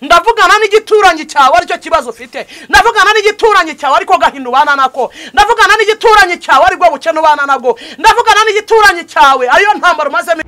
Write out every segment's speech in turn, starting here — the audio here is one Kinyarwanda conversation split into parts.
ndavugana n'igituranyi cyawe aricyo kibazo ufite ndavugana n'igituranyi cyawe ariko gahinda ubana nako ndavugana n'igituranyi cyawe ariko bukene ubana nabwo ndavugana n'igituranyi cyawe ariyo ntambaro umazemo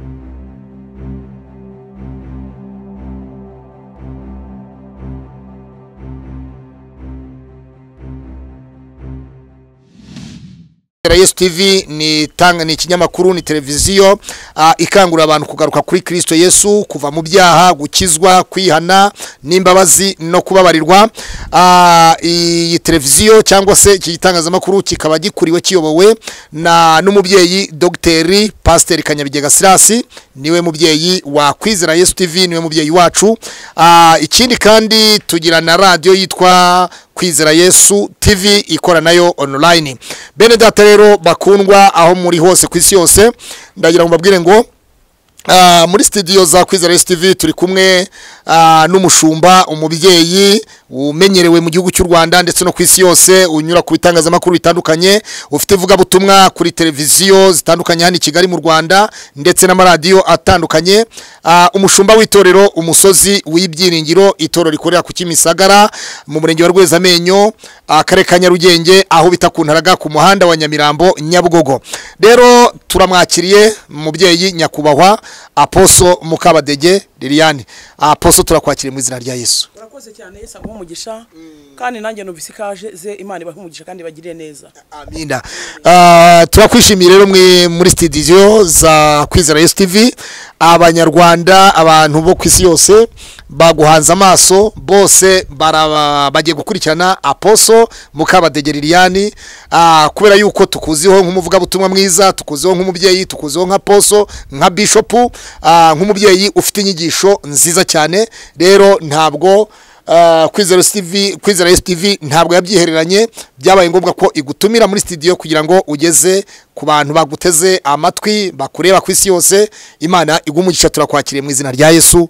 yesu tv ni tanga ni ikinyamakuru ni televiziyo ah, ikangurira abantu kugaruka kuri kirisito yesu kuva mu byaha gukizwa kwihana n'imbabazi no kubabarirwa Ah, iyi televiziyo cyangwa se iki gitangazamakuru kikaba gikuriwe kiyobowe na n'umubyeyi dogiteri pasiteri kanyabigega sirasi niwe mubyeyi wa kwizera yesu tv niwe mubyeyi wacu Ah, ikindi kandi tugira na radiyo yitwa kwizera yesu tv ikora nayo online bene data rero bakundwa aho muri hose ku isi yose ndagira ngo mbabwire ngo ah, muri studio za kwizera yesu tv turi kumwe ah, n'umushumba umubyeyi umenyerewe mu gihugu cy'u rwanda ndetse no ku isi yose unyura ku bitangazamakuru bitandukanye ufite ivugabutumwa kuri televiziyo zitandukanye hano i kigali mu rwanda ndetse n'amaradiyo atandukanye Ah, umushumba w'itorero umusozi w'ibyiringiro itorero rikorera ku kimisagara mu murenge wa rwezamenyo akarere ka nyarugenge aho bita ku ntaraga ku muhanda wa nyamirambo nyabugogo rero turamwakiriye mubyeyi nyakubahwa aposo mukabadege liliane aposo turakwakiriye mu izina rya yesu urakoze cyane yesu aguha umugisha kandi nanjye numvise ikaje ze imana ibahe umugisha kandi ibagirire neza amina Ah, turakwishimiye rero mwe muri studio za kwizera yesu tv abanyarwanda abantu bo ku isi yose baguhanze amaso bose baraba- bagiye gukurikirana aposo mukabadege liliane Ah, kubera yuko tukuziho nk'umuvugabutumwa mwiza tukuziho nk'umubyeyi tukuziho nka poso nka bishopu ah, nk'umubyeyi ufite inyigisho nziza cyane rero ntabwo Ah, kwizera TV kwizera TV ntabwo yabyihereranye byabaye ngombwa ko igutumira muri studio kugira ngo ugeze ku bantu baguteze amatwi bakureba ku isi yose imana igumugisha turakwakiriye mu izina rya Yesu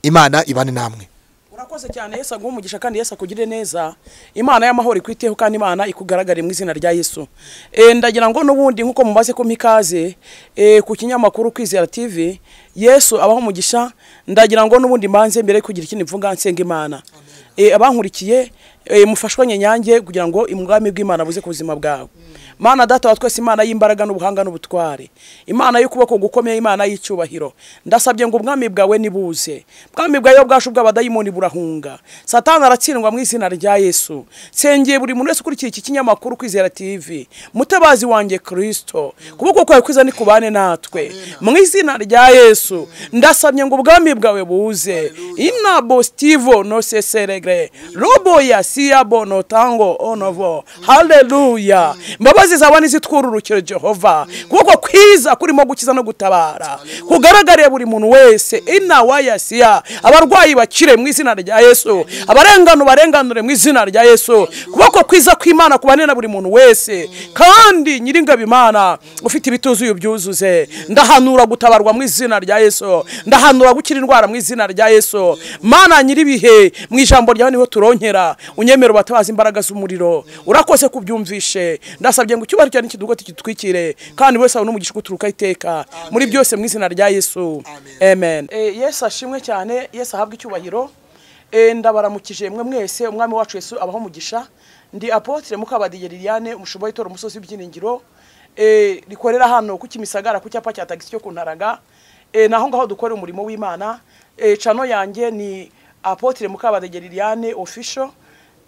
imana ibane namwe urakoze cyane yesu aguha umugisha kandi yesu akugirire neza imana y'amahoro ikwiteho kandi imana ikugaragare mu izina rya yesu Eh, ndagira ngo n'ubundi nk'uko mumaze kumpa ikaze eh, ku kinyamakuru kwizera tv yesu abaho umugisha ndagira ngo n'ubundi mbanze mbere yo kugira ikindi mvuga nsenga imana Eh, abankurikiye eh, mufashwanye nyange kugira ngo ubwami bw'imana buze ku buzima bwawe mana data wa twese imana y'imbaraga n'ubuhanga n'ubutware imana y'ukuboko gukomeye imana y'icyubahiro ndasabye ngo ubwami bwawe nibuze ubwami bwawe iyo bwacu bw'abadayimoni burahunga satani aratsindwa mu izina rya yesu nsengeye buri muntu wese ukurikiye iki kinyamakuru kwizera tv mutabazi wanjye kirisito kuboko kwawe kwiza nikubane natwe mu izina rya yesu ndasabye ngo ubwami bwawe buze inabo stivo no seseregre robo ya siabo no tango onovo haleluya imbabazi zawe nizitwururukire jehova kuboko kwiza kurimo gukiza no gutabara kugaragariye buri muntu wese inawa ya siya abarwayi bakire mu izina rya yesu abarengana ubarenganure mu izina rya yesu kuboko kwiza kw'imana kubane na buri muntu wese kandi nyiringabo imana ufite ibituzuye byuzuze ndahanura gutabarwa mu izina rya yesu ndahanura gukira indwara mu izina rya yesu mana nyiribihe mu ijambo ryawe niho turonkera unyemere ubatabaza imbaraga z'umuriro urakoze kubyumvishe ndasabye ngo icyubahiro cyane kidugote kidutwikire kandi buri wese abone umugisha uguturuka iteka muri byose mu izina rya yesu amen Eh, yesu ashimwe cyane yesu ahabwe icyubahiro Eh, ndabaramukije mwe mwese umwami wacu yesu abaho umugisha ndi apotre mukabadiye liliane umushuba w'itora umusozi w'ibyiringiro Eh, rikorera hano ku kimisagara ku cyapa cya tagisi cyo ku ntaraga Eh, naho ngaho dukorera umurimo w'imana Eh, cano yanjye ni apotre mukabadiye liliane official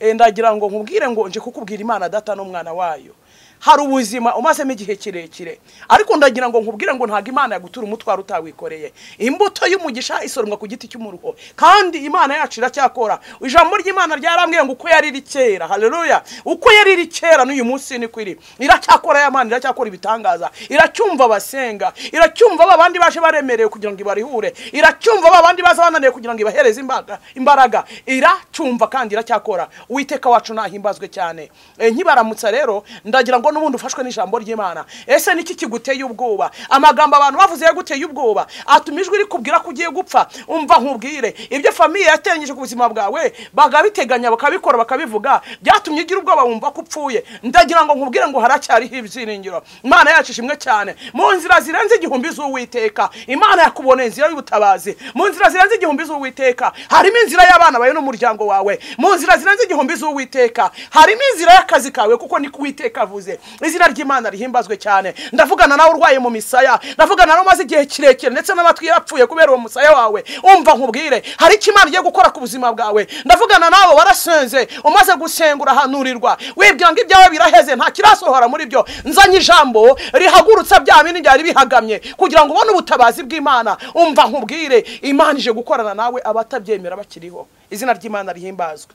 Eh, ndagira ngo nkubwire ngo nje kukubwira imana data n'umwana wayo hari ubuzima umazemo igihe kirekire ariko ndagira ngo nkubwire ngo ntabwo imana yagutura umutwaro utawikoreye imbuto y'umugisha isoromwa ku giti cy'umuruho kandi imana yacu iracyakora ijambo ry'imana ryarambwiye ngo uko yariri kera haleluya uko yariri kera n'uyu munsi niko iri iracyakora ya mana iracyakora ibitangaza iracyumva abasenga iracyumva ba bandi baje baremerewe kugira ngo ibarihure iracyumva ba bandi baza bananiwe kugira ngo ibahereze imbaraga imbaraga iracyumva kandi iracyakora uwiteka wacu nahimbazwe cyane Eh, nkibaramutsa rero ndagira ngo ijambo n'ubundi ufashwe n'ijambo ry'imana ese niki kiguteye ubwoba amagambo abantu bavuze yaguteye ubwoba atuma ijwi rikubwira ko ugiye gupfa umva nkubwire ibyo famiye yateranyije ku buzima bwawe bakabiteganya bakabikora bakabivuga byatumye ugira ubwoba wumva ko upfuye ndagira ngo nkubwire ngo haracyariho ibyiringiro imana yacu ishimwe cyane mu nzira zirenze igihumbi z'uwiteka imana yakuboneye inzira y'ubutabazi mu nzira zirenze igihumbi z'uwiteka harimo inzira y'abana bawe n'umuryango wawe mu nzira zirenze igihumbi z'uwiteka harimo inzira y'akazi kawe kuko ni kuwiteka avuze izina ry'imana rihimbazwe cyane ndavugana nawe urwaye mu misaya ndavugana nawe umaze igihe kirekire ndetse n'amatwi yapfuye kubera uwo musaya wawe umva nkubwire hari icyo imana igiye gukora ku buzima bwawe ndavugana nawe warasenze umaze gusenga urahanurirwa wibwira ngo ibyawe biraheze nta kirasohora muri byo nzanye ijambo rihagurutsa bya bindi byari bihagamye kugira ngo ubone ubutabazi bw'imana umva nkubwire imana ije gukorana nawe abatabyemera bakiriho izina ry'imana rihimbazwe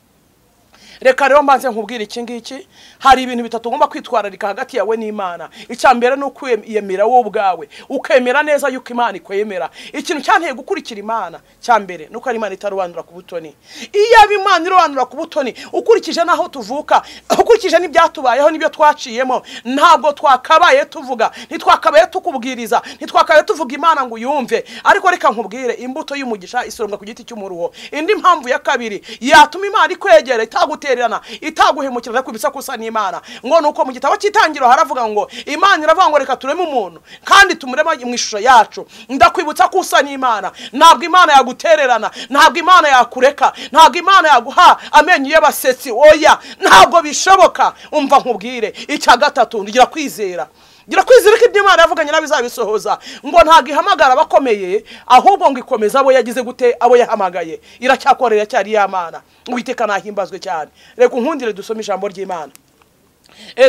reka rero mbanze nkubwire iki ngiki hari ibintu bitatu ugomba kwitwararika hagati yawe n'imana icya mbere ni ukwiyemera wowe ubwawe ukemera neza yuko imana ikwemera ikintu cyanteye gukurikira imana cya mbere ni uko ari imana itarobanura ku butoni iyo aba imana irobanura ku butoni ukurikije n'aho tuvuka ukurikije n'ibyatubayeho n'ibyo twaciyemo ntabwo twakabaye tuvuga ntitwakabaye tukubwiriza ntitwakabaye tuvuga imana ngo uyumve ariko reka nkubwire imbuto y'umugisha isoromwa ku giti cy'umuruho indi mpamvu ya kabiri yatuma imana ikwegera itagutera gutererana itaguhemukira ariko ibisakusa n'imana ngo nuko mu gitabo cy'itangiriro haravuga ngo imana iravuga ngo reka tureme umuntu kandi tumureme mu ishusho yacu ndakwibutsa ko usa n'imana ntabwo imana yagutererana ntabwo imana yakureka ntabwo imana yaguha amenyo y'abasetsi oya ntabwo bishoboka umva nkubwire icya gatatu ngira kwizera gira kwizera ko ibyo imana yavuganye nabo izabisohoza ngo ntabwo ihamagara abakomeye ahubwo ngo ikomeze abo yagize gute abo yahamagaye iracyakorera cyari y'amana uwiteka nahimbazwe cyane reka unkundire dusome ijambo ry'imana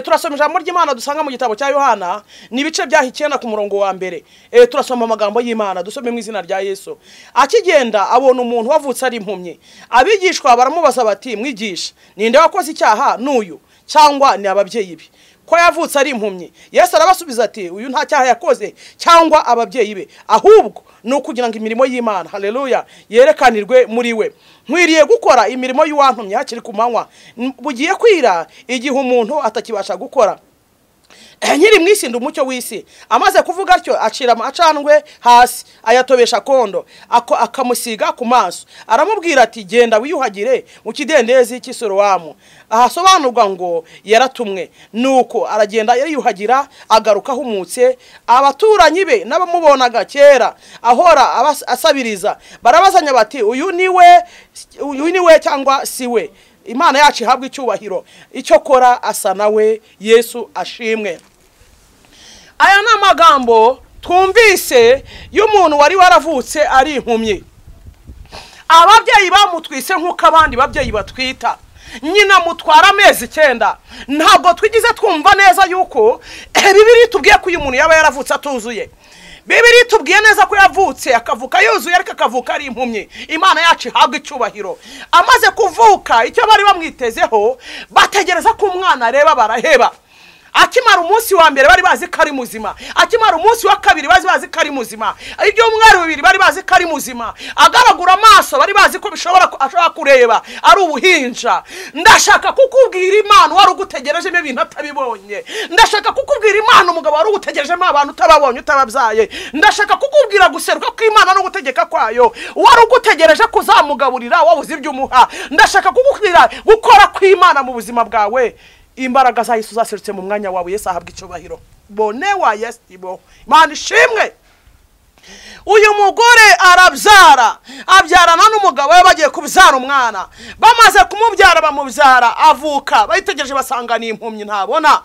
turasoma ijambo ry'imana dusanga mu gitabo cya yohana ni ibice byaha icyenda ku murongo wa mbere turasoma amagambo y'imana dusome mu izina rya yesu akigenda abona umuntu wavutse ari impumyi abigishwa baramubaza bati mwigisha ninde wakoze icyaha n'uyu cyangwa ni ababyeyi be ko yavutse ari impumyi yesu arabasubiza ati uyu nta cyaha yakoze cyangwa ababyeyi be ahubwo ni ukugira ngo imirimo y'imana hareruya yerekanirwe muri we nkwiriye gukora imirimo y'uwantumye hakiri ku manywa bugiye kwira igihe umuntu atakibasha gukora nyiri mu isi ndi umucyo w'isi amaze kuvuga atyo acira amacandwe hasi ayatobesha kondo akamusiga ku maso aramubwira ati genda wiyuhagire mu kidendezi cy'isorowamu ahasobanurwa ngo yaratumwe nuko aragenda yariyuhagira agaruka ahumutse abaturanyi be n'abamubonaga kera ahora asabiriza barabazanya bati uyu ni we uyu ni we cyangwa si we imana yacu ihabwa icyubahiro icyo kora asa nawe yesu ashimwe aya ni amagambo twumvise y'umuntu wari waravutse ari impumyi ababyeyi bamutwise nk'uko abandi babyeyi batwita nyina mutwara amezi icyenda ntabwo twigize twumva neza yuko bibiri tubwiye ko uyu muntu yaba yaravutse atuzuye bibiri tubwiye neza ko yavutse akavuka yuzuye ariko akavuka ari impumyi imana yacu ihabwa icyubahiro amaze kuvuka icyo bari bamwitezeho bategereza ko umwana areba baraheba akimara umunsi wa mbere bari bazi ko ari muzima akimara umunsi wa kabiri bari bazi ko ari muzima ibyumweru bibiri bari bazi ko ari muzima agaragura amaso bari bazi ko bishobora ashobora kureba ari ubuhinja ndashaka kukubwira imana wari ugutegerejemo ibintu atabibonye ndashaka kukubwira imana umugabo wari ugutegerejemo abantu utababonye utababyaye ndashaka kukubwira guseruka kw'imana no gutegeka kwayo wari ugutegereje kuzamugaburira wabuze ibyo umuha ndashaka kukubwira gukora kw'imana mu buzima bwawe imbaraga za Yesu zaserutse mu mwanya wawe Yesu ahabwa icyubahiro bone wa Yesu ibo imana ishimwe uyu mugore arabyara abyarana n'umugabo we bagiye kubyara umwana bamaze kumubyara bamubyara avuka bayitegereje basanga ni impumyi ntabona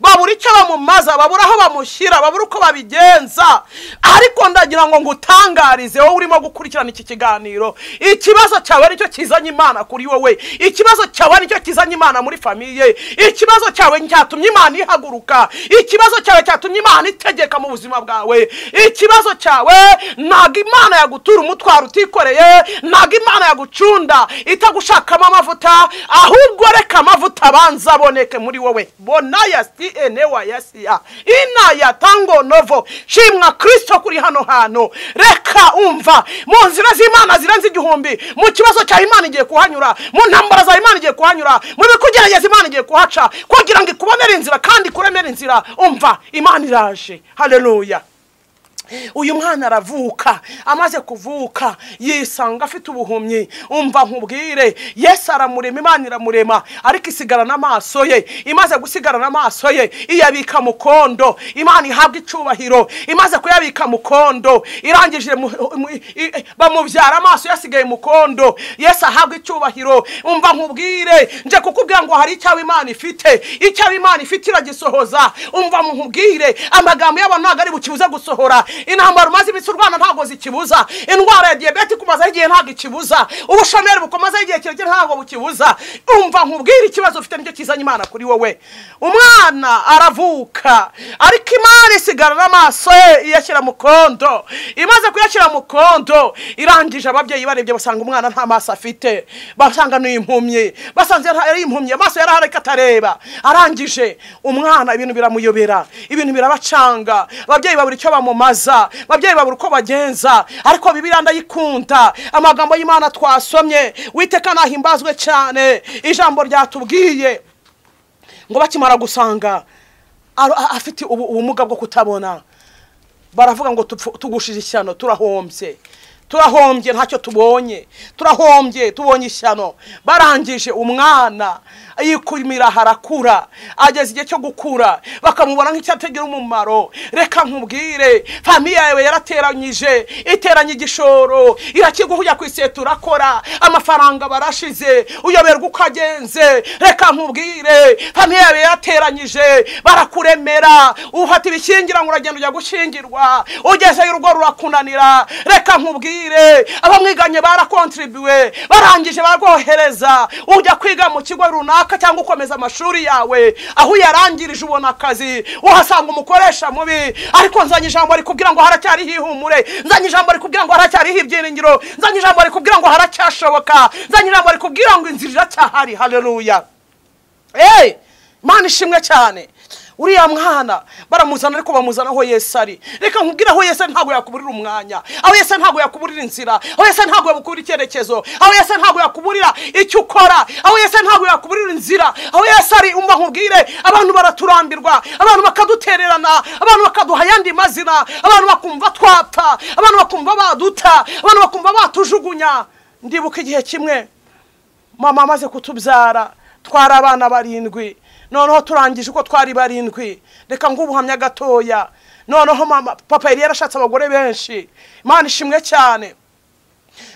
babura icyo bamumaza babura aho bamushyira babura uko babigenza ariko ndagira ngo ngutangarize wowe urimo gukurikirana iki kiganiro ikibazo cyawe nicyo kizanye imana kuri wowe ikibazo cyawe nicyo kizanye imana muri famiye ikibazo cyawe cyatumye imana ihaguruka ikibazo cyawe cyatumye imana itegeka mu buzima bwawe ikibazo cyawe yawe ntabwo imana yagutura umutwaro utikoreye ntabwo imana yagucunda itagushakamo amavuta ahubwo reka amavuta abanza aboneke muri wowe bona yasi enewa yasiya ina yatango novo shimwa kirisito kuri hano hantu reka umva mu nzira z'imana zirenze igihumbi mu kibazo cya imana igiye kuhanyura mu ntambara za imana igiye kuhanyura mu bikugerageza imana igiye kuhaca kugira ngo ikubonere inzira kandi ikuremere inzira umva imana iraje haleluya uyu mwana aravuka amaze kuvuka yisanga afite ubuhumyi umva nkubwire yesu aramurema imana iramurema ariko isigarana amaso ye imaze gusigarana amaso ye iyabika mu kondo imana ihabwa icyubahiro imaze kuyabika mu kondo irangije mu- mu- i- i- bamubyara amaso yasigaye mu kondo yesu ahabwa icyubahiro umva nkubwire nje kukubwira ngo hari icyawe imana ifite icyawe imana ifite iragisohoza umva nkubwire amagambo y'abantu ntabwo ari bukibuze gusohora intambara umaze iminsi urwana ntabwo zikibuza indwara ya diyabete ikumazeho igihe ntabwo ikibuza ubushomeri bukomazeho igihe kirekire ntabwo bukibuza umva nkubwire ikibazo ufite nicyo kizanye imana kuri wowe umwana aravuka ariko imana isigarana amaso ye iyashyira mu kondo imaze kuyashyira mu kondo irangije ababyeyi barebye basanga umwana nta maso afite basanga ni impumyi basanze yari impumyi amaso yari ahari atareba arangije umwana ibintu biramuyobera ibintu birabacanga ababyeyi babura icyo bamumaza ababyeyi babura uko bagenza ariko bibiliya ndayikunda amagambo y'imana twasomye witeka nahimbazwe cyane ijambo ryatubwiye ngo bakimara gusanga ar- a- afite ubu- ubumuga bwo kutabona baravuga ngo tupfu- tugushije ishyano turahombye turahombye ntacyo tubonye turahombye tubonye ishyano barangije umwana yikumira harakura ageze igihe cyo gukura bakamubona nk'icyatagira umumaro reka nkubwire famiye yawe yarateranyije iteranye igishoro irakiguha ujya ku isetu urakora amafaranga barashize uyoberwa uko agenze reka nkubwire famiye yawe yarateranyije barakuremera uhata ibishyingira ngo uragenda ujya gushyingirwa ugezeyo urugo rurakunanira reka nkubwire abamwiganye barakontribuwe barangije barwohereza ujya kwiga mu kigo runaka cyangwa ukomeza amashuri yawe aho uyarangirije ubona akazi uhasanga umukoresha mubi ariko nzanye ijambo rikubwira ngo haracyariho ihumure nzanye ijambo rikubwira ngo haracyariho ibyiringiro nzanye ijambo rikubwira ngo haracyashoboka nzanye ijambo rikubwira ngo inzira iracyahari haleluya eee imana ishimwe cyane uriya mwana baramuzana ariko bamuzana aho yesu ari reka nkubwire aho yesu ari ntabwo yakuburira umwanya aho yesu ari ntabwo yakuburira inzira aho yesu ari ntabwo yakuburira icyerekezo aho yesu ari ntabwo yakuburira icyo ukora aho yesu ari ntabwo yakuburira inzira aho yesu ari umva nkubwire abantu baraturambirwa abantu bakadutererana abantu bakaduha ayandi mazina abantu bakumva twapfa abantu bakumva baduta abantu bakumva batujugunya ndibuka igihe kimwe mama amaze kutubyara twari abana barindwi noneho turangije uko twari barindwi reka nguhe ubuhamya gatoya noneho mama papa yari yarashatse abagore benshi imana ishimwe cyane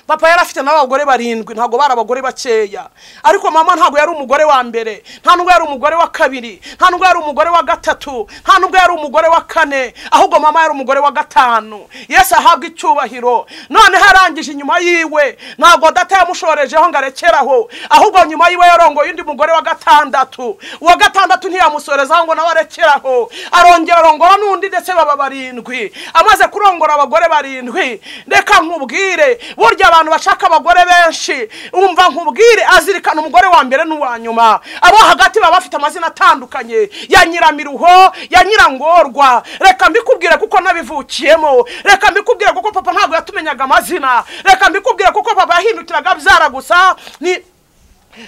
papa yari afite n'abagore barindwi ntabwo bari abagore bakeya ariko mama ntabwo yari umugore wa mbere nta nubwo yari umugore wa kabiri nta nubwo yari umugore wa gatatu nta nubwo yari umugore wa kane ahubwo mama yari umugore wa gatanu yesu ahabwa icyubahiro noneho arangije inyuma yiwe ntabwo data yamushorejeho ngo arekeraho ahubwo nyuma yiwe yarongoye undi mugore wa gatandatu uwa gatandatu ntiyamusorezaho ngo nawe arekeraho arongera arongora n'undi ndetse baba barindwi amaze kurongora abagore barindwi reka nkubwire burya abantu bashaka abagore benshi umva nkubwire azirikana umugore wa mbere n'uwa nyuma abo hagati baba bafite amazina atandukanye ya nyiramiruho ya nyirangorwa reka mbikubwire kuko nabivukiyemo reka mbikubwire kuko papa ntabwo yatumenyaga amazina reka mbikubwire kuko papa yahindukiraga abyara gusa ni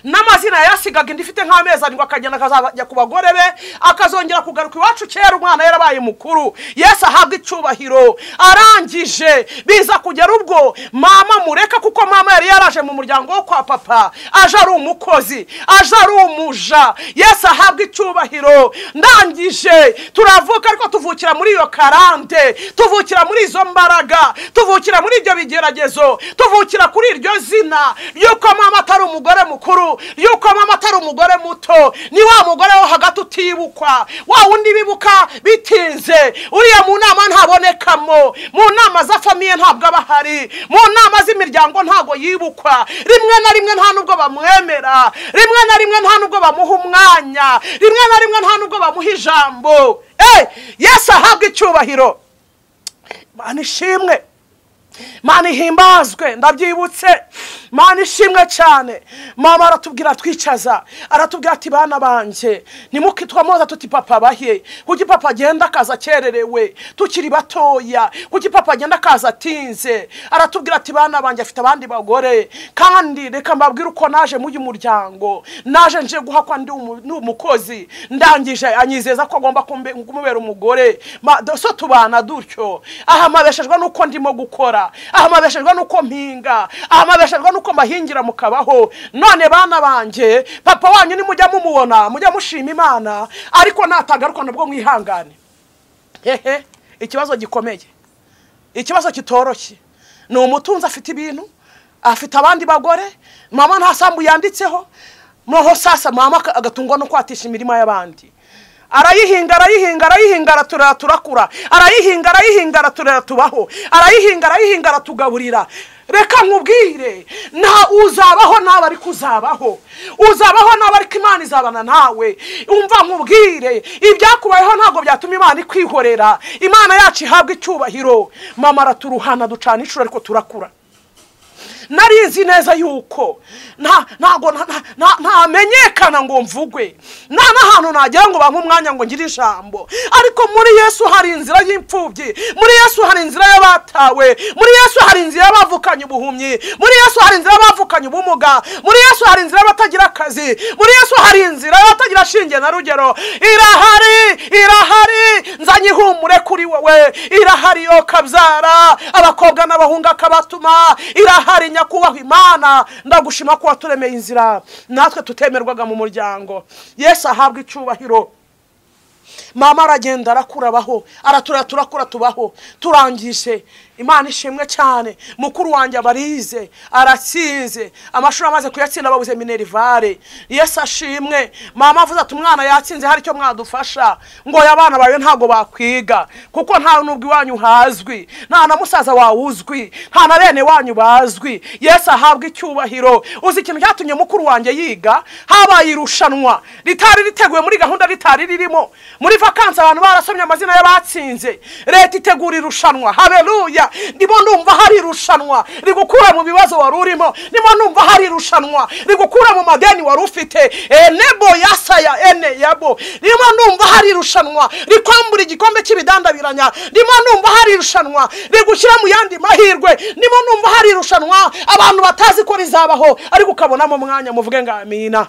n'amazina yasigaga indi ifite nk'amezi arindwi akagenda akazajya ku bagore be akazongera kugaruka iwacu kera umwana yarabaye mukuru yesu ahabwa icyubahiro arangije biza kugera ubwo mama mureka kuko mama yari yaraje mu muryango wo kwa papa aje ari umukozi aje ari umuja yesu ahabwa icyubahiro ndangije turavuka ariko tuvukira muri iyo karande tuvukira muri izo mbaraga tuvukira muri ibyo bigeragezo tuvukira kuri iryo zina ry'uko mama atari umugore mukuru y'uko mama atari umugore muto ni wa mugore wo hagati utibukwa wa wundi bibuka bitinze uriya mu nama ntabonekamo mu nama za famiye ntabwo aba ahari mu nama z'imiryango ntabwo yibukwa rimwe na rimwe nta nubwo bamwemera rimwe na rimwe nta nubwo bamuha umwanya rimwe na rimwe nta nubwo bamuha ijambo Eh, yesu ahabwa icyubahiro mana ishimwe mana ihimbazwe ndabyibutse mana ishimwe cyane mama aratubwira twicaza aratubwira ati bana banjye ntimukitwamoza tuti papa bahe kuki papa agenda akaza akererewe tukiri batoya kuki papa agenda akaza atinze aratubwira ati bana banjye afite abandi bagore kandi reka mbabwire uko naje muri uyu muryango naje nje guhakwa ndi umu- ni umukozi ndangije anyizeza ko agomba kumbe- kumubera umugore Ma- do- so tubana dutyo ahamabeshejwe n'uko ndimo gukora ahamabeshejwe n'uko mpinga ahamabeshejwe n'uko mbahingira mukabaho none bana banjye papa wanyu nimujya mumubona mujya mushima imana ariko natagaruka nabwo mwihangane hehe ikibazo gikomeye ikibazo kitoroshye ni umutunzi afite ibintu afite abandi bagore mama nta sambu yanditseho noneho sasa mama aka- agatungwa no kwatisha imirima y'abandi arayihinga arayihinga arayihinga araturera turakura arayihinga arayihinga araturera tubaho arayihinga arayihinga aratugaburira reka nkubwire nta uzabaho naba ariko uzabaho uzabaho naba ariko imana izabana nawe umva nkubwire ibyakubayeho ntabwo byatuma imana ikwihorera imana yacu ihabwa icyubahiro mama araturuhana ducana inshuro ariko turakura narizi neza yuko nta ntago nta- nta- nta- ntamenyekana ngo mvugwe nta n'ahantu nagera ngo bampe umwanya ngo ngire ijambo ariko muri yesu hari inzira y'imfubyi muri yesu hari inzira y'abatawe muri yesu hari inzira y'abavukanye ubuhumyi muri yesu hari inzira y'abavukanye ubumuga muri yesu hari inzira y'abatagira akazi muri yesu hari inzira y'abatagira shinge na rugero irahari irahari nzanye ihumure kuri wowe irahari yo kabyara abakobwa n'abahungu akabatuma irahari nyakubahwa imana ndagushima ko waturemeye inzira natwe tutemerwaga mu muryango yesu ahabwa icyubahiro mama aragenda arakura abaho aratura turakura tubaho turangije imana ishimwe cyane mukuru wanjye abarize aratsinze amashuri amaze kuyatsinda babuze minerivare yesu ashimwe mama avuze ati umwana yatsinze hari icyo mwadufasha ngo oya abana bawe ntabwo bakwiga kuko nta nubwo iwanyu hazwi nta na musaza wawe uzwi nta na bene wanyu bazwi yesu ahabwa icyubahiro uzi ikintu cyatumye mukuru wanjye yiga habaye irushanwa ritari riteguwe muri gahunda ritari ririmo muri vakansi abantu barasomye amazina y'abatsinze leta itegura irushanwa hareruya ndimo numva hari irushanwa rigukura mu bibazo wari urimo ndimo numva hari irushanwa rigukura mu madeni wari ufite enebo yasaya ene yabo ndimo numva hari irushanwa rikwambura igikombe cy'ibidandabiranya ndimo numva hari irushanwa rigushyira mu yandi mahirwe ndimo numva hari irushanwa abantu batazi ko rizabaho ariko ukabonamo umwanya muvuge ngo amina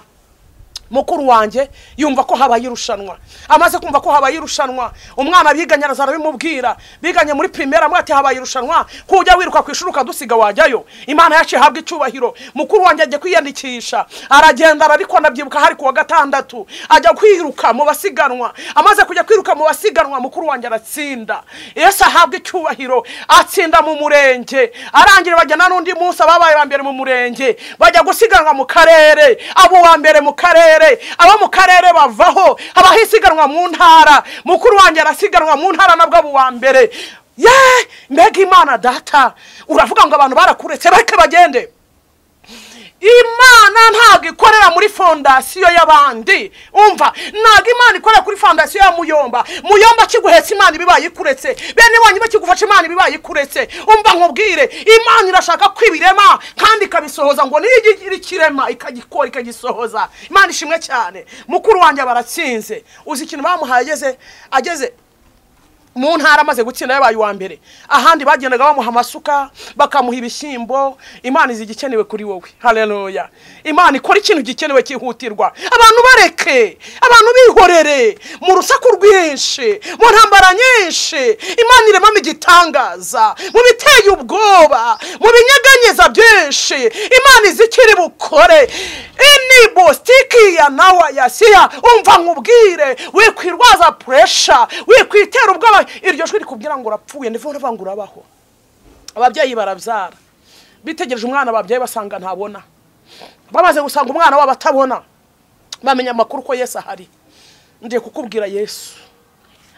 mukuru wanjye yumva ko habaye irushanwa amaze kumva ko habaye irushanwa umwana biganye araza arabimubwira biganye muri pirimeri amwe ati habaye irushanwa kujya wiruka ku ishuri ukadusiga wajyayo imana yacu ihabwa icyubahiro mukuru wanjye ajya kwiyandikisha aragenda ariko anabyibuka hari ku wa gatandatu ajya kwiruka mu basiganwa amaze kujya kwiruka mu basiganwa mukuru wanjye aratsinda yesu ahabwa icyubahiro atsinda mu murenge arangira bajyana n'undi munsi ababaye ba mbere mu murenge bajya gusiganwa mu karere abo wa mbere mu karere abo mu karere bavaho habaho isiganwa mu ntara mukuru wanjye arasiganwa mu ntara nabwo abo wa mbere ye mbega imana data uravuga ngo abantu barakuretse bareke bagende imana ntabwo ikorera muri fondasiyo y'abandi umva ntabwo imana ikorera kuri fondasiyo ya muyomba muyomba kiguhetse imana ibibaye ikuretse bene wanyu bakigufasha imana ibibaye ikuretse umva nkubwire imana irashaka ko ibirema kandi ikabisohoza ngo niyo ikirema ikagikora ikagisohoza imana ishimwe cyane mukuru wanjye baratsinze uzi ikintu bamuhaye ageze ageze mu ntara amaze gutsinda yabaye uwa mbere ahandi bagendaga bamuha amasuka bakamuha ibishyimbo imana izi igikenewe kuri wowe hareruya imana ikora ikintu gikenewe cyihutirwa abantu bareke abantu bihorere mu rusaku rwinshi mu ntambara nyinshi imana iremamo igitangaza mu biteye ubwoba mu binyeganyeza byinshi imana izi ikiri bukore inibo sitikiya nawa yasiya umva nkubwire wikwirwaza puresha wikwitera ubwoba iryo jwi rikubwira ngo urapfuye ndivuga ndavuga ngo urabaho ababyeyi barabyara bitegereje umwana babyaye basanga ntabona bamaze gusanga umwana wabo atabona bamenya amakuru ko yesu ahari ndiye kukubwira yesu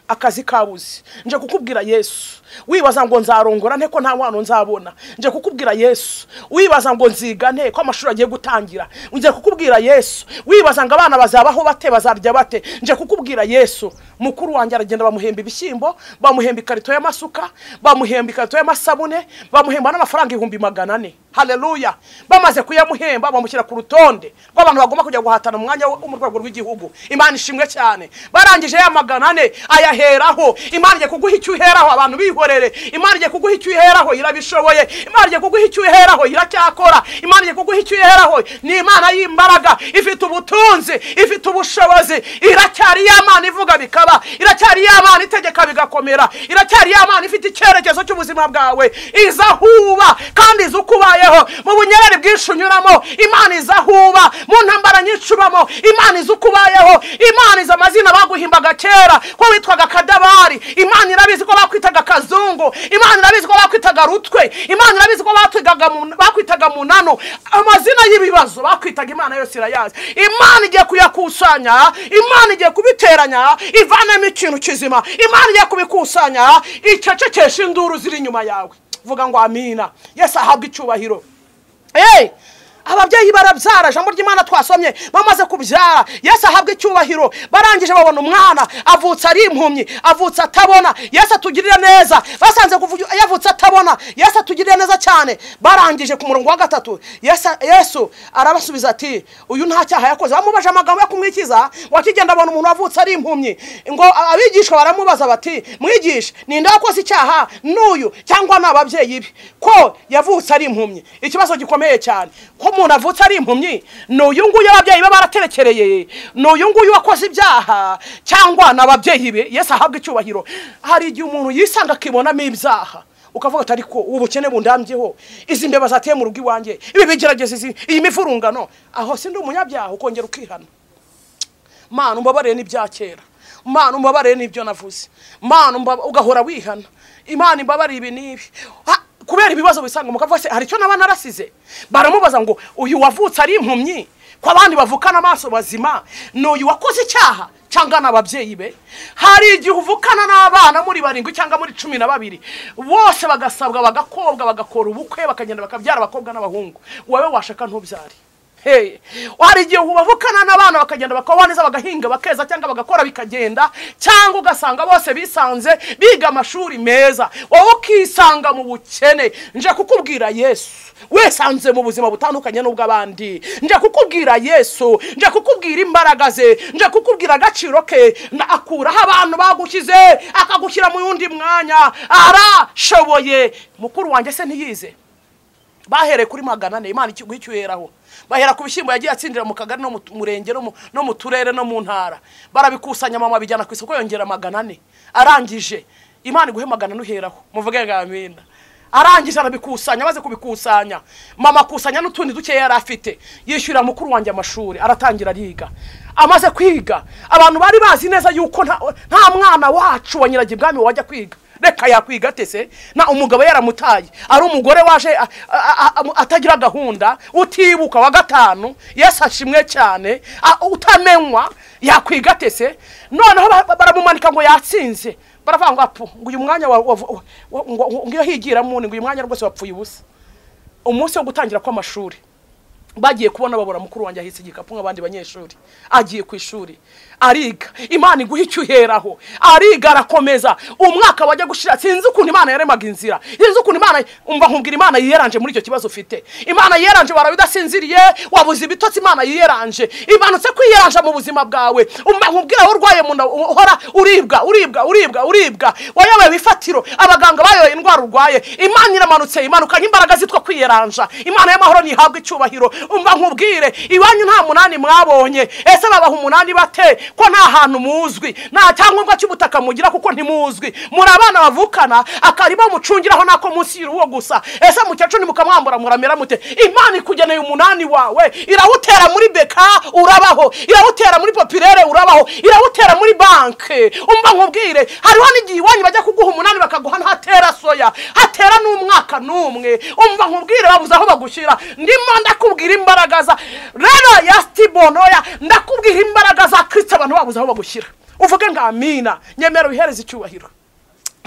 akazi kabuze nje kukubwira yesu wibaza ngo nzarongora nte ko nta mwana nzabona nje kukubwira yesu wibaza ngo nziga nte ko amashuri agiye gutangira nje kukubwira yesu wibaza ngo abana bazabaho bate bazarya bate nje kukubwira yesu mukuru wanjye aragenda bamuhemba ibishyimbo bamuhemba ikarito y'amasuka bamuhemba ikarito y'amasabune bamuhemba n'amafaranga ibihumbi magana ane haleluya bamaze kuyamuhemba bamushyira ku rutonde rw'abantu bagomba kujya guhatana mu mwanya wo mu rwego rw'igihugu imana ishimwe cyane barangije ya magana ane ayaheraho imana igiye kuguha icyo uheraho abantu bihorere imana igiye kuguha icyo uheraho irabishoboye imana igiye kuguha icyo uheraho iracyakora imana igiye kuguha icyo uheraho ni imana y'imbaraga ifite ubutunzi ifite ubushobozi iracyari ya mana ivuga bikaba iracyari ya mana itegeka bigakomera iracyari ya mana ifite icyerekezo cy'ubuzima bwawe iza huba kandi iza uko ubayeho mu bunyerere bwinshi unyuramo imana iza huba mu ntambara nyinshi ubamo imana iza uko ubayeho imana iza amazina baguhimbaga kera ko witwaga kadabari imana irabizi ko bakwitaga kazungu imana irabizi ko bakwitaga rutwe imana irabizi ko batwitaga mu- bakwitaga munano amazina y'ibibazo bakwitaga imana yose irayazi imana igiye kuyakusanya imana igiye kubiteranya ivanemo ikintu kizima imana igiye kubikusanya icecekesha induru ziri inyuma yawe vuga ngo amina yesu ahabwe icyubahiro Hey! ababyeyi barabyara ijambo ry'imana twasomye bamaze kubyara yesu ahabwa icyubahiro barangije babona umwana avutse ari impumyi avutse atabona yesu atugirire neza basanze kuvuga yavutse atabona yesu atugirire neza cyane barangije ku murongo wa gatatu yesu yesu arabasubiza ati uyu nta cyaha yakoze bamubaje amagambo yo kumwikiza wakigenda abona umuntu wavutse ari impumyi ngo abigishwa baramubaza bati mwigisha ninde wakoze icyaha n'uyu cyangwa ni ababyeyi be ko yavutse ari impumyi ikibazo gikomeye cyane ko umuntu avutse ari impumyi ni uyu nguyu ababyeyi be baraterekereye ni uyu nguyu wakoze ibyaha cyangwa ni ababyeyi be yesu ahabwa icyubahiro hari igihe umuntu yisanga akibonamo ibyaha ukavuga ati ariko ubu bukene bundambyeho izi mbeba zateye mu rugo iwanjye ibi bigerageza izi- iyi mivurungano aho si ndi umunyabyaha ukongera ukihana mana umbabarire n'ibya kera mana umbabarire n'ibyo navuze mana umbaba- ugahora wihana imana imbabarire ibi n'ibi Ha, kubera ibibazo bisanga umugabo wese hari icyo naba narasize baramubaza ngo uyu wavutse ari impumyi ko abandi bavukana amaso bazima ni uyu wakoze icyaha cyangwa ni ababyeyi be hari igihe uvukana n'abana muri barindwi cyangwa muri cumi na babiri bose bagasabwa bagakobwa bagakora ubukwe bakagenda bakabyara abakobwa n'abahungu wowe washaka ntubyare Hey, hari igihe ubavukana n'abana bakagenda bakabaho neza bagahinga bakeza cyangwa bagakora bikagenda cyangwa ugasanga bose bisanze biga amashuri meza wowe ukisanga mu bukene nje kukubwira yesu wisanze mu buzima butandukanye n'ubw'abandi nje kukubwira yesu nje kukubwira imbaraga ze nje kukubwira agaciro ke na- akuraho abantu bagushyize akagushyira mu wundi mwanya arashoboye mukuru wanjye se ntiyize bahereye kuri magana ane imana ikiguha icyo uheraho bahera ku bishyimbo yagiye atsindira mu kagari no mu tu- murenge no mu- no mu turere no mu ntara barabikusanya mama bijyana ku isoko yongera magana ane arangije imana iguhe magana ane uheraho muvuge ngo amina arangije arabikusanya amaze kubikusanya mama akusanya n'utundi dukeya yari afite yishyurira mukuru wanjye amashuri aratangira ariga amaze kwiga abantu bari bazi neza yuko nta nta mwana wacu wa nyiragibwami wajya kwiga reka yakwiga atese na umugabo yaramutaye ari umugore waje a- a- a- atagira gahunda utibuka wa gatanu yesu ashimwe cyane a- utamenywa yakwiga atese noneho ba- baramumanika ngo yatsinze baravuga ngo apu ngo uyu mwanya wa- wa- wa- ngo ngo iyo higira muni ngo uyu mwanya rwose wapfuye ubusa umunsi wo gutangira kw'amashuri bagiye kubona babura mukuru wanjye ahetse igikapu nk'abandi banyeshuri agiye ku ishuri ariga imana iguha icyo uheraho ariga arakomeza umwaka wajya gushira sinzi ukuntu imana yaremaga inzira sinzi ukuntu imana umva nkubwira imana yiyeranje muri icyo kibazo ufite imana yiyeranje waraba udasinziriye wabuze ibitotsi imana yiyeranje imanutse kwiyeranja mu buzima bwawe umva nkubwira aho urwaye mu nda uhora uribwa uribwa uribwa uribwa wayoboye ibifatiro abaganga bayoboye indwara urwaye imana iramanutse imanukanye imbaraga zitwa kwiyeranja imana y'amahoro ntihabwa icyubahiro umva nkubwire iwanyu nta munani mwabonye ese babaha umunani bate ko nta hantu muzwi nta cyangombwa cy'ubutaka mugira kuko ntimuzwi muri abana bavukana akarima mucungiraho nako munsi y'urugo gusa ese mukecuru ntimukamwambura muramera mute imana ikugeneye umunani wawe irawutera muri beka urabaho irawutera muri popirere urabaho irawutera muri banke umva nkubwire hariho n'igihe iwanyu bajya kuguha umunani bakaguha ntatera soya hatera n'umwaka n'umwe umva nkubwire babuze aho bagushyira ndimo ndakubwira imbaraga za rero ya sitibonoya ndakubwira imbaraga za kirisito abantu babuze aho bagushyira uvuge ngo amina nyemera wihereze icyubahiro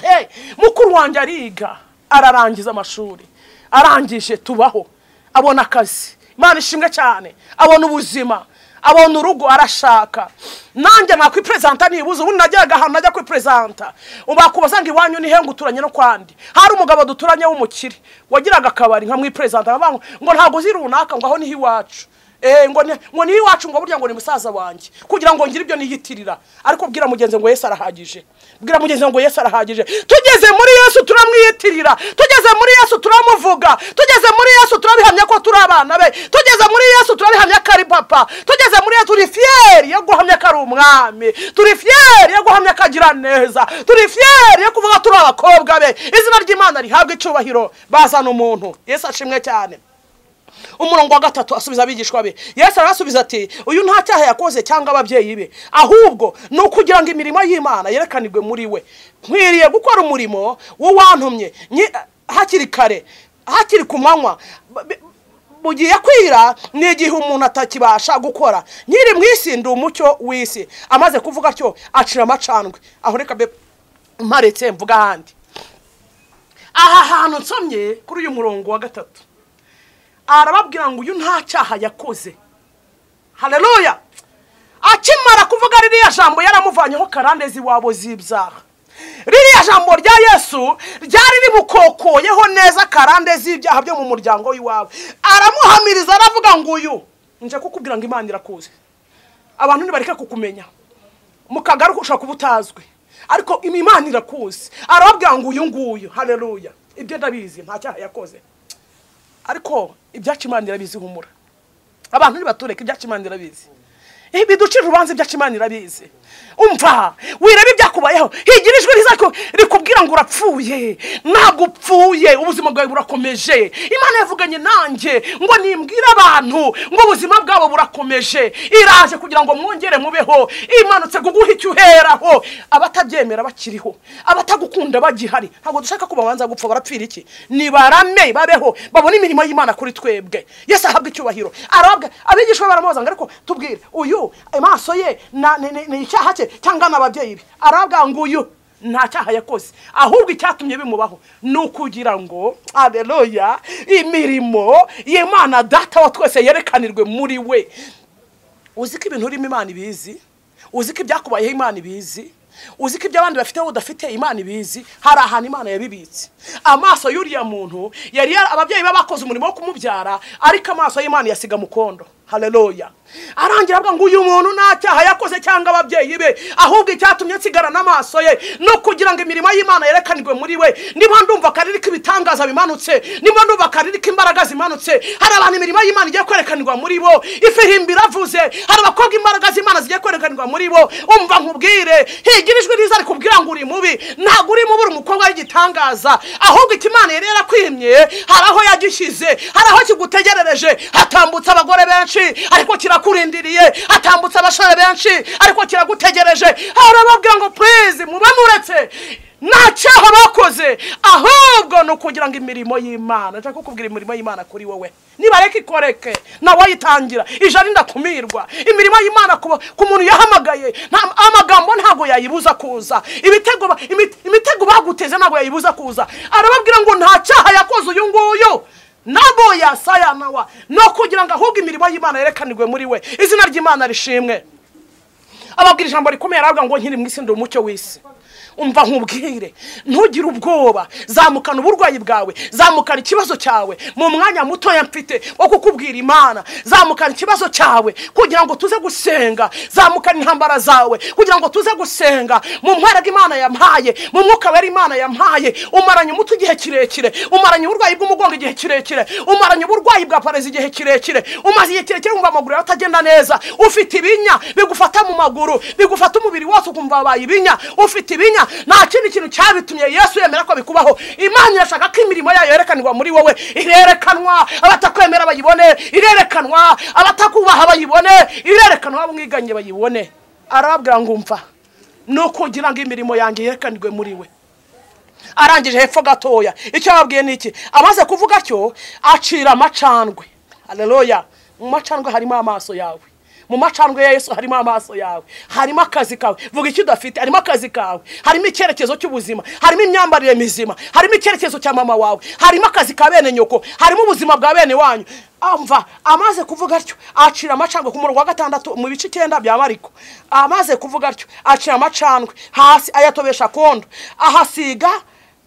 Hey, mukuru wanjye ariga ararangiza amashuri arangije tubaho abona akazi imana ishimwe cyane abona ubuzima abona urugo arashaka nanjye nakwiperezanta nibuze ubundi najyaga ahantu najya kwiperezanta bakubaza ngo iwanyu ni hengu uturanye no kwandi hari umugabo duturanye w'umukire wagiraga akabari nkamwiperezanta ngo ntabwo uzi runaka ngo aho niho iwacu Eh, ngo ni- ngo niho iwacu ngo burya ngo ni musaza wanjye kugira ngo ngire ibyo niyitirira ariko bwira mugenzi ngo yesu arahagije bwira mugenzi ngo yesu arahagije tugeze muri yesu turamwiyitirira tugeze muri yesu turamuvuga tugeze muri yesu turabihamya ko turi abana be tugeze muri yesu turabihamya ko ari papa tugeze muri yesu turi fiyeri yo guhamya ko ari umwami turi fiyeri yo guhamya ko agira neza turi fiyeri yo kuvuga turi abakobwa be izina ry'imana rihabwa icyubahiro bazana umuntu yesu ashimwe cyane umurongo wa gatatu asubiza abigishwa be yesu arasubiza ati uyu nta cyaha yakoze cyangwa ababyeyi be ahubwo ni ukugira ngo imirimo y'imana yerekanirwe muri we nkwiriye gukora umurimo w'uwantumye nyi- hakiri kare hakiri ku manywa Ba- bi- mu gihe kwira ni igihe umuntu atakibasha gukora nyiri mu isi ndi umucyo w'isi amaze kuvuga atyo acira amacandwe aho reka be mparetse mvuga ahandi aha hantu nsomye kuri uyu murongo wa gatatu arababwira ngo uyu nta cyaha yakoze haleluya akimara kuvuga ririya jambo yaramuvanyeho karandezi wabo z'ibyaha ririya jambo rya yesu ryari rimukokoyeho neza karande z'ibyaha byo mu muryango w'iwabo aramuhamiriza aravuga ngo uyu nje kukubwira ngo imana irakuzi abantu ntibareke kukumenya mu kagari ushobora kuba utazwi ariko imana irakuzi arababwira ngo uyu nguyu haleluya ibyo ndabizi nta cyaha yakoze ariko ibyacu imana irabizi humura abantu ntibatureke ibyacu imana irabizi biducira urubanza ibyacu imana irabizi umva wireba ibyakubayeho higira ijwi rizacu rikubwira ngo urapfuye ntabwo upfuye ubuzima bwawe burakomeje imana yavuganye nanjye ngo nimbwire abantu ngo ubuzima bwabo burakomeje iraje kugira ngo mwongere mubeho imanutse kuguha icyo uheraho abatabyemera bakiriho abatagukunda bagihari ntabwo dushaka ko babanza gupfa barapfira iki nibarame babeho babone imirimo y'imana kuri twebwe yesu ahabwa icyubahiro arabwa abigishwa be baramubaza ngo ariko tubwire uyu amaso ye na- ni- ni ni icyaha cye cyangwa ni ababyeyi be arabwa ngo uyu nta cyaha yakoze ahubwo icyatumye bimubaho ni ukugira ngo aleluya imirimo y'imana data wa twese yerekanirwe muri we uzi ko ibintu urimo imana ibizi uzi ko ibyakubayeho imana ibizi uzi ko ibyo abandi bafite wowe udafite imana ibizi hari ahantu imana yabibitse amaso y'uriya muntu yari yara- ababyeyi be bakoze umurimo wo kumubyara ariko amaso y'imana yasiga mukondo haleluya arangira avuga ngo uyu muntu nta cyaha yakoze cyangwa ababyeyi be ahubwo icyatumye nsigara n'amaso ye no kugira ngo imirimo y'imana yerekanirwe muri we niba ndumva akarere k'ibitangaza bimanutse niba ndumva akarere k'imbaraga zimanutse hari abantu imirimo y'imana igiye kwerekanirwa muri bo ifirimbi iravuze hari abakobwa imbaraga z'imana zigiye kwerekanirwa muri bo umva nkubwire higira ijwi riza rikubwira ngo uri mubi ntabwo uri mubi uri umukobwa w'igitangaza ahubwo ikimana yari yarakwimye hari aho yagishyize hari aho kigutegerereje hatambutse abagore benshi ariko kirakurindiriye hatambutse abasore benshi ariko kiragutegereje harababwira ngo purize mube muretse nta cyaha bakoze ahubwo ni ukugira ngo imirimo y'imana nshaka kukubwira imirimo y'imana kuri wowe nibareke ikoreke nawe ayitangira ijana ndakumirwa imirimo y'imana ku ku muntu yahamagaye nta- amagambo ntabwo yayibuza kuza ibitego ba- imi- imitego baguteze ntabwo yayibuza kuza arababwira ngo nta cyaha yakoze uyu nguyu nabo yasayanawa no kugira ngo ahubwo imirimo y'imana yerekanirwe muri we izina ry'imana rishimwe ababwira ijambo rikomeye aravuga ngo nkiri mu isi ndi umucyo w'isi umva nkubwire ntugire ubwoba zamukana uburwayi bwawe zamukana ikibazo cyawe mu mwanya mutoya mfite wo kukubwira imana zamukana ikibazo cyawe kugira ngo tuze gusenga zamukana intambara zawe kugira ngo tuze gusenga mu mparaga imana yampaye mu mwuka wera imana yampaye umaranye umutwe igihe kirekire umaranye uburwayi bw'umugongo igihe kirekire umaranye uburwayi bwa parezi igihe kirekire umaze igihe kirekire wumva amaguru yawe atagenda neza ufite ibinya bigufata mu maguru bigufata umubiri wose ukumva wabaye ibinya ufite ibinya nta kindi kintu cyabitumye yesu yemera ko bikubaho imana irashaka ko imirimo yayo yerekanirwa muri wowe irerekanwa abatakwemera bayibone irerekanwa abatakubaha bayibone irerekanwa abamwiganye bayibone arababwira ngo umva ni ukugira ngo imirimo yanjye yerekanirwe muri we arangije hepfo gatoya icyo yababwiye ni iki amaze kuvuga cyo acira amacandwe haleluya mu macandwe harimo amaso yawe mu macandwe ya yesu harimo amaso yawe harimo akazi kawe vuga icyo udafite harimo akazi kawe harimo icyerekezo cy'ubuzima harimo imyambarire mizima harimo icyerekezo cya mama wawe harimo akazi ka bene nyoko harimo ubuzima bwa bene wanyu amva amaze kuvuga atyo acira amacandwe ku murongo wa gatandatu mu bice icyenda bya mariko amaze kuvuga atyo acira amacandwe hasi ayatobesha kondo ahasiga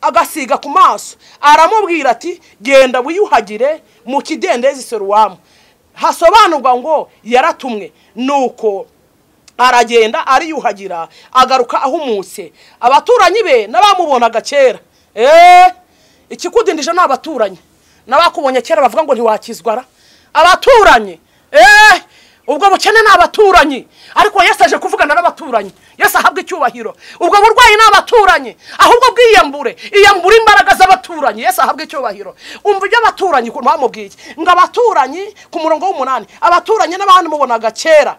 agasiga ku maso aramubwira ati genda wiyuhagire mu kidendezi seruwamu hasobanurwa ngo yaratumwe nuko aragenda ariyuhagira agaruka ahumutse abaturanyi be n'abamubonaga kera eee ikikudindije ni abaturanyi n'abakubonye kera bavuga ngo ntiwakizwara abaturanyi eee ubwo bukene ni abaturanyi ariko Yesu aje kuvugana n'abaturanyi Yesu ahabwa icyubahiro ubwo burwayi ni abaturanyi ahubwo bwiyambure iyambure imbaraga z'abaturanyi Yesu ahabwa icyubahiro umva ibyo abaturanyi ukuntu bamubwiye ngo abaturanyi ku murongo w'umunani abaturanyi n'abandi mubonaga kera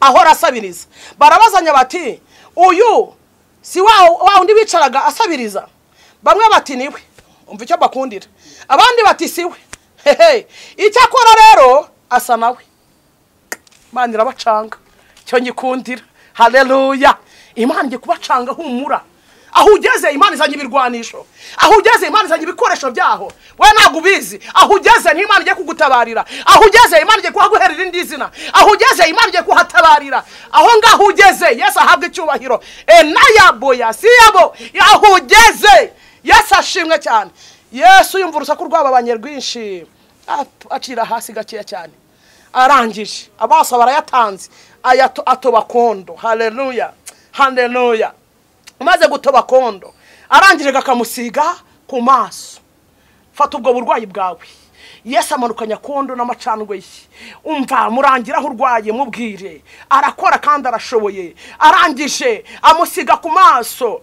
ahora asabiriza barabazanya bati uyu si wa wa undi bicaraga asabiriza bamwe bati niwe umva icyo bakundira abandi bati siwe hehe icyo akora rero asa nawe imana irabacanga cyo nyikundira hareruya imana igiye kubacanga humura aho ugeze imana izanye ibirwanisho aho ugeze imana izanye ibikoresho byaho we ntabwo ubizi aho ugeze niho imana igiye kugutabarira aho ugeze imana igiye kuhaguhera irindi zina aho ugeze imana igiye kuhatabarira aho ngaho ugeze yesu ahabwa icyubahiro enayaboya siyabo aho ugeze yesu ashimwe cyane yesu yumva urusaku rwababanye rwinshi acira hasi gakeya cyane arangije amaso barayatanze atoba kondo hareruya hareruya umaze gutoba kondo arangije kakamusiga ku maso fata ubwo burwayi bwawe yesu amanukanya kondo n'amacandwe ye umva murangira aho urwaye mubwire arakora kandi arashoboye arangije amusiga ku maso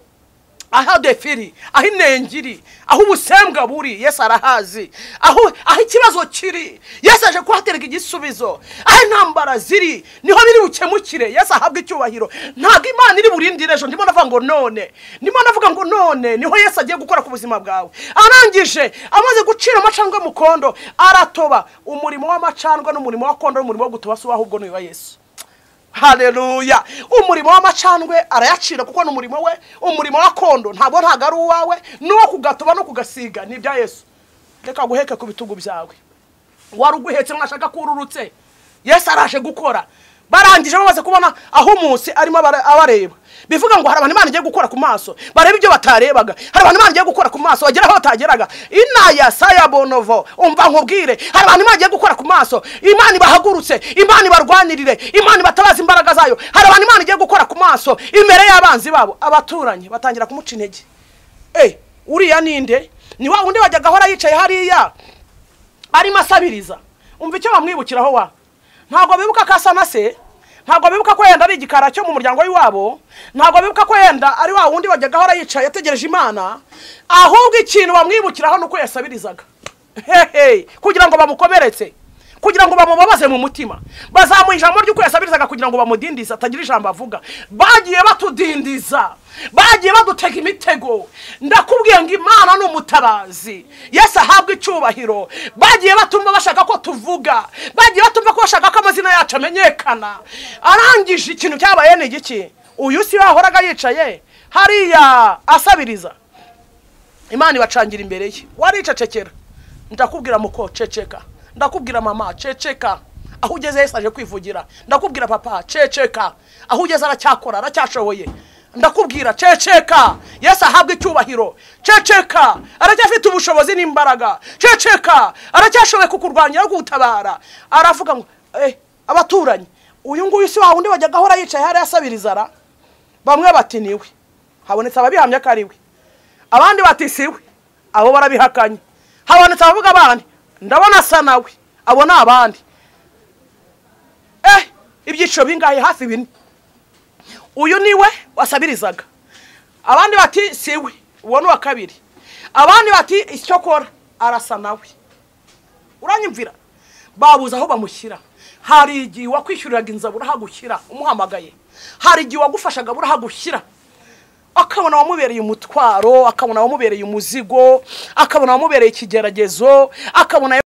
aho defiri aho inenge iri aho ubusembwa buri yesu arahazi aho aho ikibazo kiri yesu aje kuhatereka igisubizo aho intambara ziri niho biri bukemukire yesu ahabwa icyubahiro ntabwo imana iri burindire ejo ndimo navuga ngo none ndimo navuga ngo none niho yesu agiye gukora ku buzima bwawe arangije amaze gucira amacandwe mu kondo aratoba umurimo w'amacandwe n'umurimo wa kondo n'umurimo wo gutoba si ahubwo ni uwa yesu hareruya umurimo w'amacandwe arayacira kuko ni umurimo we umurimo wa kondo ntabwo ntabwo ari uwawe n'uwo kugatoba no kugasiga ni ibya yesu reka guheke ku bitugu byawe wari uguhetse mwashaka ko ururutse yesu araje gukora barangije bamaze kubona aho umunsi arimo abareba bivuga ngo hari abantu imana igiye gukora ku maso bareba ibyo batarebaga hari abantu imana igiye gukora ku maso bagera aho batageraga inaya saya bonovo umva nkubwire hari abantu imana igiye gukora ku maso imana ibahagurutse imana ibarwanirire imana ibatabaza imbaraga zayo hari abantu imana igiye gukora ku maso imbere y'abanzi babo abaturanyi batangira kumuca intege eee uriya ninde ni wa wundi wajyaga ahora yicaye hariya arimo asabiriza umva icyo bamwibukiraho wa ntabwo bibuka ko asa na se ntabwo bibuka ko yenda ari igikara cyo mu muryango w'iwabo ntabwo bibuka ko yenda ari wa wundi wajyaga ahora yicaye ategereje imana ahubwo ikintu bamwibukiraho ni uko yasabirizaga hehe kugira ngo bamukomeretse kugira ngo bamubabaze mu mutima bazamuha ijambo ry'uko yasabirizaga kugira ngo bamudindize atagira ijambo avuga bagiye batudindiza bagiye badutega imitego ndakubwiye ngo imana ni umutabazi yesi ahabwa icyubahiro bagiye batumva bashaka ko tuvuga bagiye batumva ko bashaka ko amazina yacu amenyekana arangije ikintu cyabaye ni igiki uyu si yahoraga yicaye hariya asabiriza imana ibacangira imbere ye waricecekera ndakubwira muko ceceka ndakubwira mama ceceka aho ugeze Yesu aje kwivugira ndakubwira papa ceceka aho ugeze aracyakora aracyashoboye ndakubwira ceceka Yesu ahabwa icyubahiro ceceka aracyafite ubushobozi n'imbaraga ceceka aracyashoboye kukurwanya no kugutabara aravuga ngo eh abaturanyi uyu nguyu si wa wundi wajyaga ahora yicaye hariya asabiriza ra bamwe bati niwe habonetse ababihamya ko ari we abandi bati siwe abo barabihakanye habonetse abavuga abandi ndabona asa nawe abo ni abandi eh ibyiciro bingahe hafi bine uyu ni we wasabirizaga abandi bati si we uwo ni uwa kabiri abandi bati icyo akora arasa nawe uranyumvira babuze aho bamushyira hari igihe wakwishyuriraga inzabura urahagushyira umuhamagaye hari igihe wagufashaga burahagushyira akabona wamubereye umutwaro akabona wamubereye umuzigo akabona wamubereye ikigeragezo akabona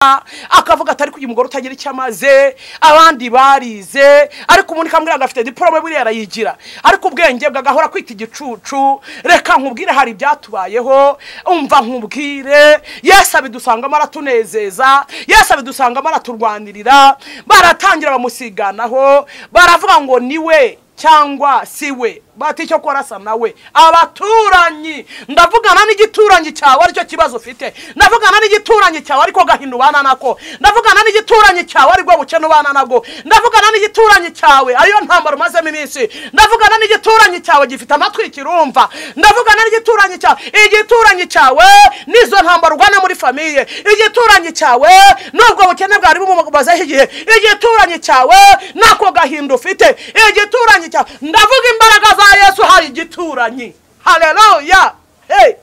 akavuga atari kugira umugore utagira icyo amaze abandi barize ariko umuntu ikambwira ngo afite diporome buriya arayigira ariko ubwenge bwe agahora kwita igicucu reka nkubwire hari ibyatubayeho umva nkubwire yesu abidusangamo aratunezeza yesu abidusangamo araturwanirira baratangira bamusiganaho baravuga ngo niwe cyangwa si we bati icyo korasa nawe abaturanyi ndavugana n'igituranyi cyawe aricyo kibazo ufite ndavugana n'igituranyi cyawe ariko gahinda ubana nako ndavugana n'igituranyi cyawe ariko bukene ubana nabwo ndavugana n'igituranyi cyawe ariyo ntambaro umazemo iminsi ndavugana n'igituranyi cyawe gifite amatwi kirumva ndavugana n'igituranyi cyawe igituranyi cyawe n'izo ntambaro urwana muri famiye igituranyi cyawe n'ubwo bukene bwari bumubazeho igihe igituranyi cyawe n'ako gahinda ufite igituranyi cyawe ndavuga imbaraga za kwa yesu hari igituranyi haleluya hey.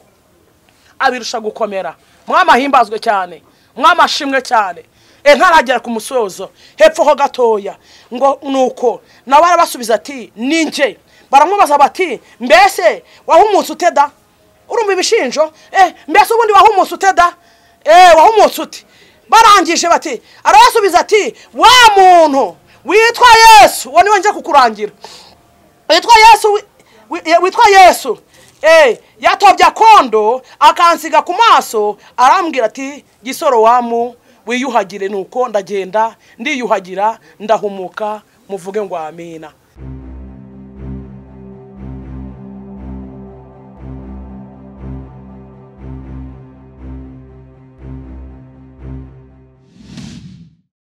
abirusha gukomera mwamahimbazwe cyane mwamashimwe cyane e ntaragera ku musozo hepfo ho gatoya ngo nuko nawe arabasubiza ati ninjye baramubaza bati mbese wahumunsi ute da urumva ibishinjo eh, mbese ubundi wahumunsi ute da eh, wahumunsi ute barangije bati arabasubiza ati wa muntu witwa yesu uwo niwe njya kukurangira witwa yesu witwa yesu yatobye akondo akansiga ku maso arambwira ati gisoro wamu wiyuhagire nuko ndagenda ndiyuhagira ndahumuka muvuge ngo amina